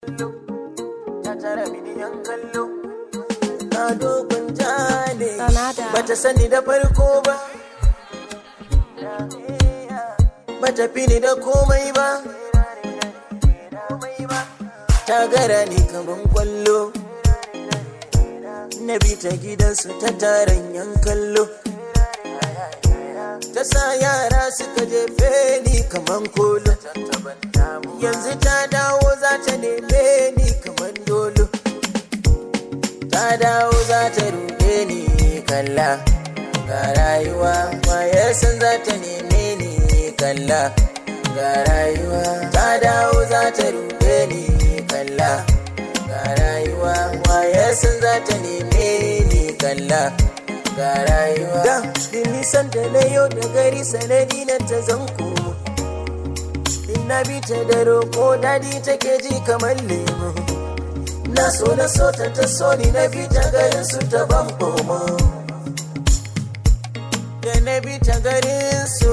ta tara mini yan kallo na dogon jale Sanada. bata sani da farko ba bata fi ni da komai ba ta gara ni kaman kwallo na bi ta gidansu ta taron yan kallo ta sa yara suka jefe ni kaman kolo yanzu ta dawo za ta neme ni kaman dolo ta dawo za ta ruɗe ni kalla ga rayuwa wayar san za ta neme ni kalla ga rayuwa ta dawo za ta ruɗe ni kalla ga rayuwa wayar san za ta neme ni kalla ga rayuwa da nisan da na yau da gari sanadi na ta zan komo in na bi ta da roƙo dadi take ji kamar lemo na so na so ta ta so ni na bi ta garin su ta ban komo da na bi ta garin su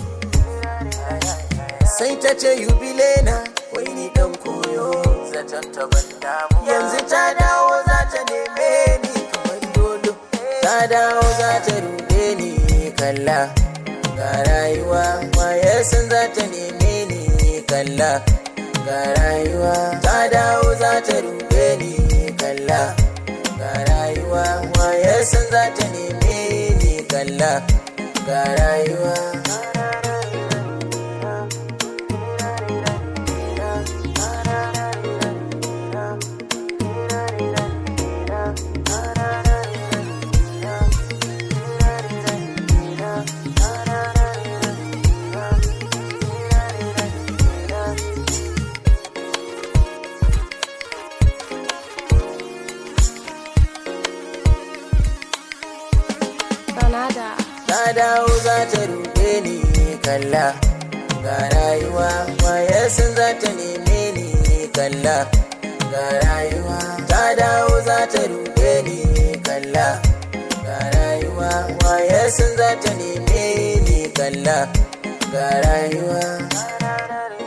sai ta ce yubile na wai ni dan koyo zaton ta ban damu yanzu ta dawo za ta neme ni kamar dolo ta dawo za ta ruɗe ni kalla ga rayuwa wayar san za ta neme ni kalla ga rayuwa ta dawo za ta ruɗe ni kalla ga rayuwa wayar san za ta neme ni kalla ga rayuwa Sanada. ta dawo za ta ruɗe ni kalla ga rayuwa wayar san za ta neme ni kalla ga rayuwa ta dawo za ta ruɗe ni kalla ga rayuwa wayar san za ta neme ni kalla ga rayuwa